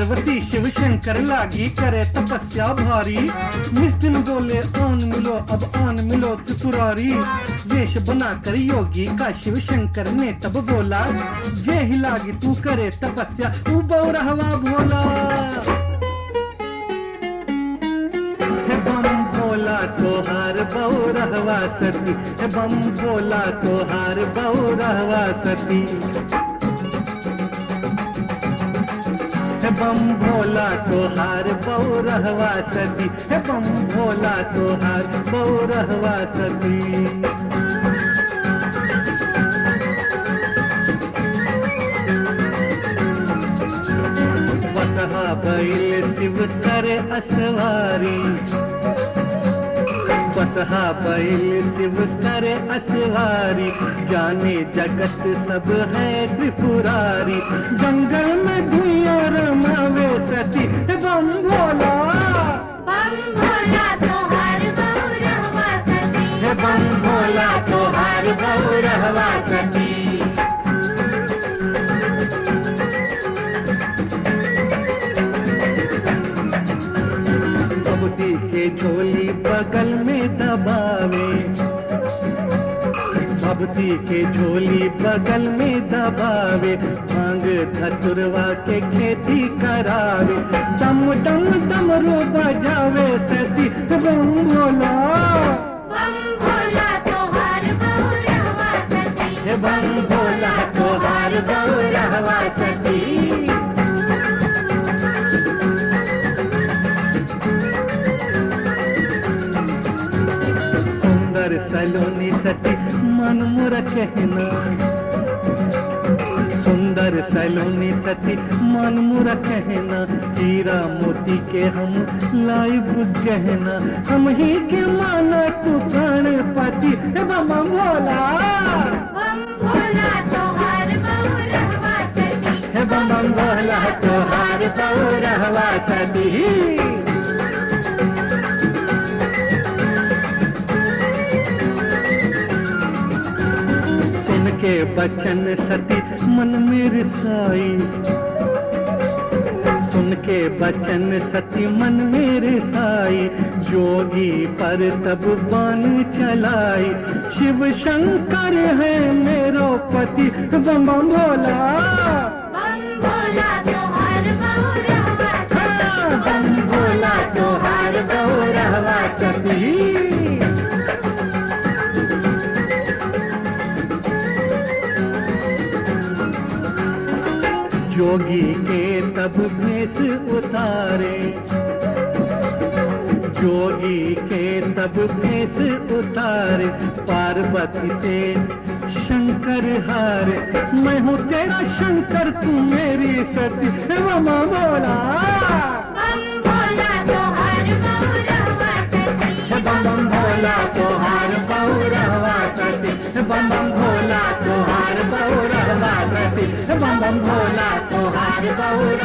पार्वती शिव शंकर लागी करे तपस्या भारी निस दिन बोले आन मिलो अब आन मिलो त्रिपुरारी वेश बनाकर योगी का शिव शंकर ने तब बोला जे ही लागी तू करे तपस्या तू बौरहवा भोला हे बम भोला तोहार बौरहवा सती हे बम भोला तोहार बौरहवा सती हे बम भोला तोहार बौरहवा सती हे बम भोला तोहार बौरहवा सती वसहा बैल शिव करे असवारी बसहा बैल शिव करे असवारी जाने जगत सब है त्रिपुरारी जंगल में धुइया रमावे सती हे बम भोला बम भोला तोहार गौरवा सती हे बम भोला तोहार गौरहवा सती बबूती के झोली बगल में दबावे भभती के झोली बगल में दबावे भांग धतुरवा के खेती करावे दम दम डमरू बजावे सती बम भोला बम भोला तोहार गौरवा सती हे बम भोला तोहार गौरहवा सती सुंदर सलोनी सती मन मुर कहना सुंदर सलोनी सती मन मुर कहना हीरा मोती के हम लाइब गहना हम ही के माना तू गणपति हे बम भोला बम भोला तोहार गौरवा सती हे बम भोला तोहार गौरहवा सती सुन के बचन सती मन में रिसाई सुन के बचन सती मन में रिसाई जोगी पर तब बान चलाई शिव शंकर है मेरो पति बम बम भोला बम भोला तोहार गौरवा सती बम भोला तोहार गौरहवा सती जोगी के तब भेष उतारे जोगी के तब भेष उतारे पार्वती से शंकर हारे मैं हूँ तेरा शंकर तू मेरी सती हे मामा बोला बम भोला तोहार गौरवा सती हे बम बम भोला तोहार बौरहवा सती हे बम बम भोला तोहार बौरहवा सती हे बम बम भोला तोहार बौर